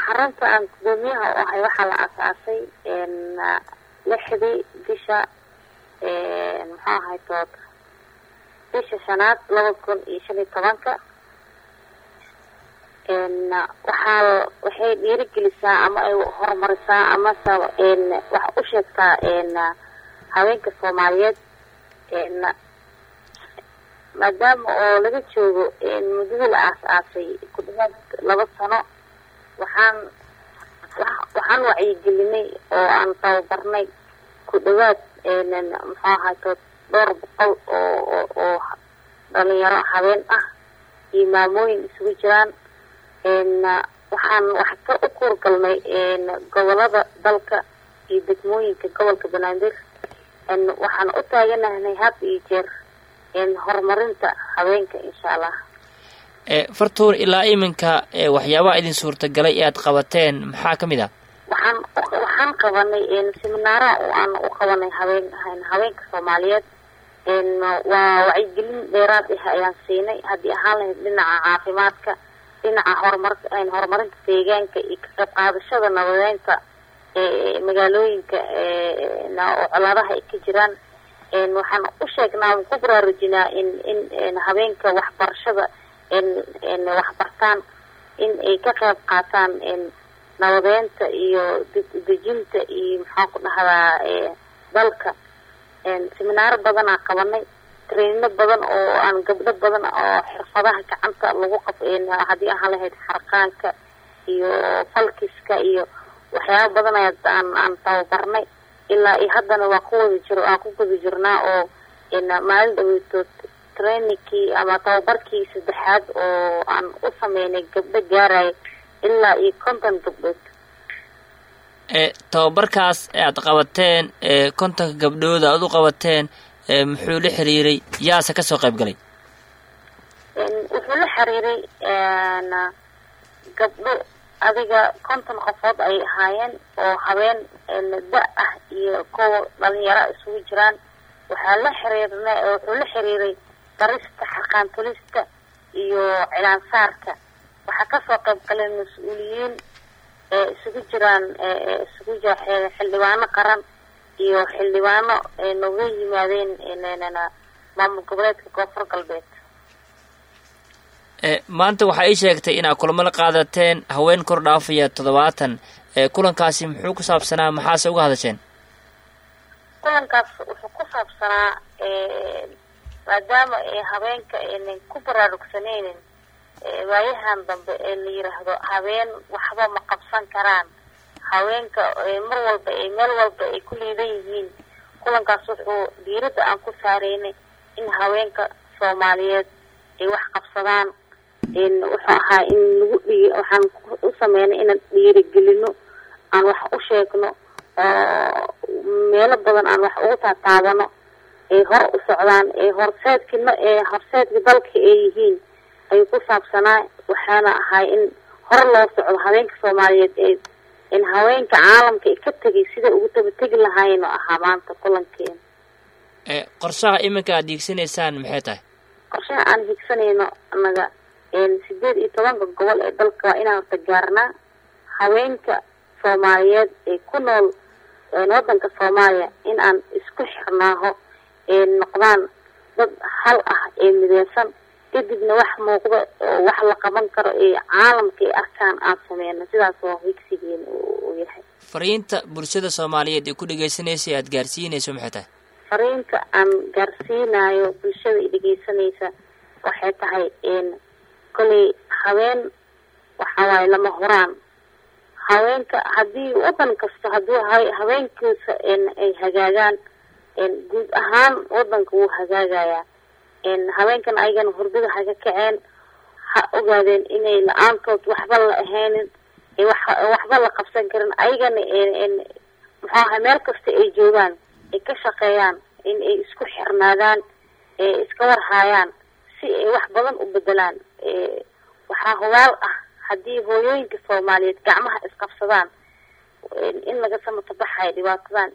xarunta aan gudoomiyaha u ahay waxaa la asaasay lixdii bisha muxuu ahay tood bisha shanaad laba kun iyo shan iyo tobanka waxaa waxay dhiirigelisaa ama ay horumarisaa amase wax u sheegtaa haweenka soomaaliyeed maadaama oo laga joogo muddadii la aas-aasay ku dhawaad laba sano waxaan waxaan wacyigelinay oo aan tababarnay ku dhawaad muxuu ahayto dhowr boqol oo oo dhalinyaro habeen ah iyo maamooyin isugu jiraan waxaan wax ka u kuurgalnay gobolada dalka iyo degmooyinka gobolka banaadir waxaan u taaganahnay had iyo jeer horumarinta haweenka insha allah fartuur ilaa iminka waxyaabaha idin suurtagalay ee aad qabateen maxaa ka mid ah waxaan waxaan qabanay seminaara oo aan u qabanay haween haweenka soomaaliyeed waa wacyigelin dheeraad ah ayaan siinay haddii ahaan lahayd dhinaca caafimaadka dhinaca horumar horumarinta deegaanka iyo ka qayb qaadashada nabadeynta magaalooyinka oo colaadaha ay ka jiraan waxaan u sheegnaa ku baraarujinaa in in habeenka waxbarashada waxbartaan in ay ka qayb qaataan nabadeynta iyo dejinta iyo maxaan ku dhahdaa dalka seminaaro badanaa qabanay trainino badan oo aan gabdho badan oo xirfadaha gacanta lagu qab haddii ahaan lahayd xarqaanka iyo falkiska iyo waxyaaba badan aan aan tababarnay ilaa iyo haddana waa ku wada jiro aan ku guda jirnaa oo maalin dhaweytood trainingkii ama tababarkii saddexaad oo aan u sameynay gabdho gaaraya ilaa iyo konton gabdhood tababarkaas aad qabateen kontonka gabdhooda aad u qabateen muxuu la xiriiray yaase kasoo qayb galay wuxuu la xiriiray gabdho adiga konton qofood ay ahaayeen oo habeen da ah iyo kuwa dhalinyaro isugu jiraan waxaa la xiriirna wuxuu la xiriiray darista xarqaantulista iyo cilaansaarka waxaa kasoo qayb galeen mas-uuliyiin ee isugu jiraan isugu jira xildhibaano qaran iyo xildhibaano nooga yimaadeen maamul goboleedka koonfur galbeed maanta waxaa ii sheegtay inaad kulamo la qaadateen haween kor dhaafaya toddobaatan kulankaasi muxuu ku saabsanaa maxaase uga hadasheen kulankaas wuxuu ku saabsanaa maadaama haweenka aynan ku baraarugsanaynin waayahan dambe ee la yiraahdo habeen waxba ma qabsan karaan haweenka mar walba ee meel walba ay ku liidan yihiin kulankaas wuxuu diiradda aan ku saareynay in haweenka soomaaliyeed ay wax qabsadaan wuxuu ahaa in lagu dhigi waxaan u sameynay inaan dhiirigelino aan wax u sheegno oo meelo badan aan wax ugu taataabano ay hor u socdaan ee horseedkina ee horseedka dalka ay yihiin ayuu ku saabsanaa waxaana ahay in hor loo socdo haweenka soomaaliyeed ee in haweenka caalamka ay ka tegay sida ugu dabategi lahaayeen oo ahaa maanta kulankeena qorshaha iminka aad hiigsanaysaan maxay tahay qorshaha aan higsanayno anaga sideed iyo tobanka gobol ee dalka waa inaan horta gaarnaa haweenka soomaaliyeed ee ku nool waddanka soomaaliya in aan isku xirnaaho ee noqdaan dad hal ah ee mideysan kadibna wax muuqda oo wax la qaban karo ee caalamka ay arkaan aan sameyno sidaas oo higsigeena uu yahay fariinta bulshada soomaaliyeed ee ku dhegaysanaysa aad gaarsiinayso maxay tahay fariinta aan gaarsiinayo bulshada i dhegeysanaysa waxay tahay kolay haween waxa waaye lama huraan haweenka haddii waddan kasta hadduu haweenkiisa ay hagaagaan guud ahaan waddanka wuu hagaagayaa haweenkan ayagana hurdada haga kaceen ha ogaadeen inay la-aantood waxba la ahaynin waxba la qabsan karin ayagana muxuu ahay meel kasta ay joogaan ay ka shaqeeyaan in ay isku xirnaadaan ee iska warhaayaan si ay wax badan u bedelaan waxaa hubaal ah haddii hooyooyinka soomaaliyeed gacmaha isqabsadaan in laga samatabaxayo dhibaatadan